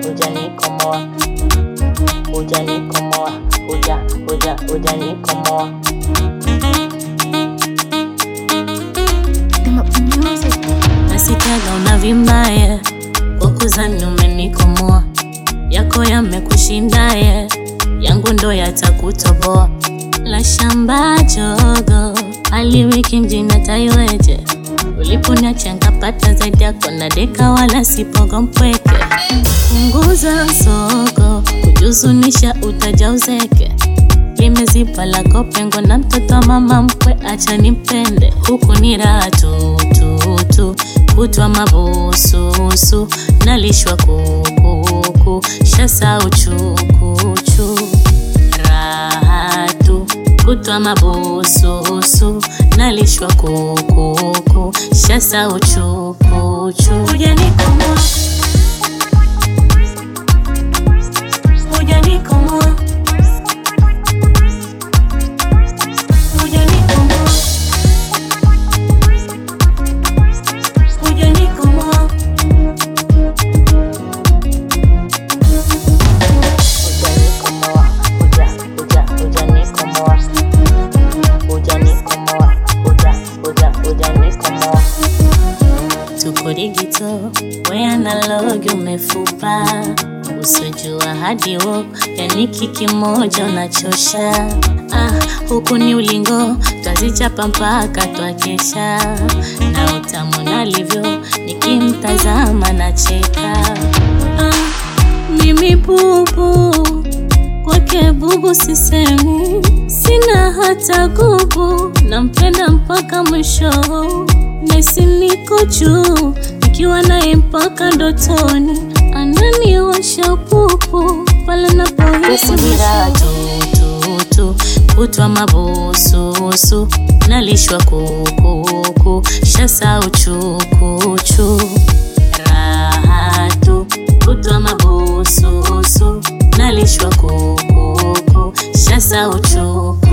hujanikomoa, hujanikomoa, huja huja hujanikomoa. Nasikiaga unavimbaye kwa kuzani umenikomoa, yako yamekushindaye, yangu ndo yatakutoboa. La shamba jogo aliwiki mjini taiweje, uliponiacha nkapata zaidi yako na deka, wala sipogo mpweke. Punguza soko, kujuzunisha utaja uzeke limezipa lako pengo na mtoto wa mama mkwe, acha nimpende huku ni raha tu tu tu, kutwa mabususu nalishwa kukuku, shasa uchukuchu raha tu, kutwa mabususu nalishwa kukuku, shasa uchukuchu hujanikomoa, hujanikomoa hujanikomoa, hujanikomoa. Hujanikomoa, huja, huja, hujanikomoa. Hujanikomoa, huja, huja, hujanikomoa. Tuko digito, we analogi umefupa, usijua hadi wo, yani kimoja unachosha. Ah, huku ni ulingo, twazichapa mpaka twakesha, na utamu nalivyo, nikimtazama nacheka. Ah, mimi bubu kwake bubu sisemi, sina hata gubu, nampenda mpaka mwisho, nesi niko juu, nikiwa naye mpaka ndotoni, ananiwasha pupu pale napohisi Kukunira tututu, kutwa mabususu, nalishwa kukuku, shasa uchukuchu raha tu, kutwa mabususu, nalishwa kukuku, shasa uchukuchu